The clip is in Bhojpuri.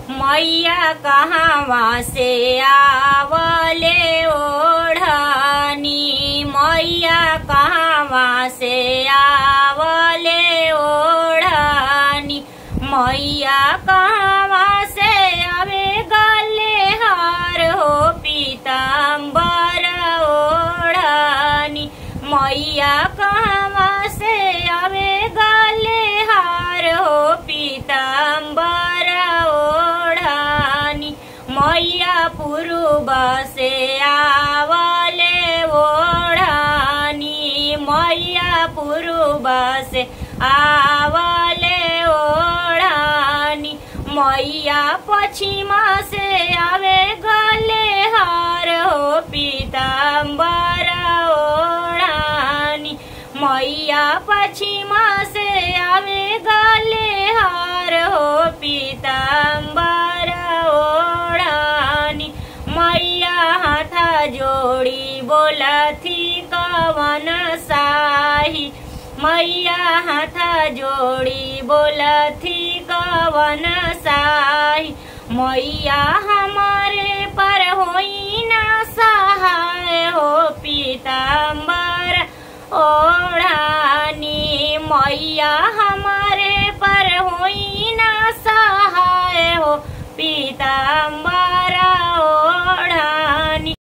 मैया कहवा से आवले ओढ़नी मैया कहवा से आवले ओढ़नी मैया कहवा से आवे गले हार हो पीताम्बर ओढ़नी मैया कहवा से आवे गले हार हो पीताम्बर ओढ़नी मैया पूर्व से आवले ओढ़नी मैया पूर्व से आवले ओढ़नी मैया पश्चिमा से आवे गले हार हो पीताम्बर ओढ़नी मैया पश्चिमा से आवे गले हार हो पीताम्बर ओढ़नी मैया हाथा जोड़ी बोलथी कवन साही मैया हाथा जोड़ी बोलथी कवन साही मैया हमारे पर होई ना सहाय हो पीताम्बर ओढ़ानी मैया हमारे पर होई ना सहाय हो पीताम्बर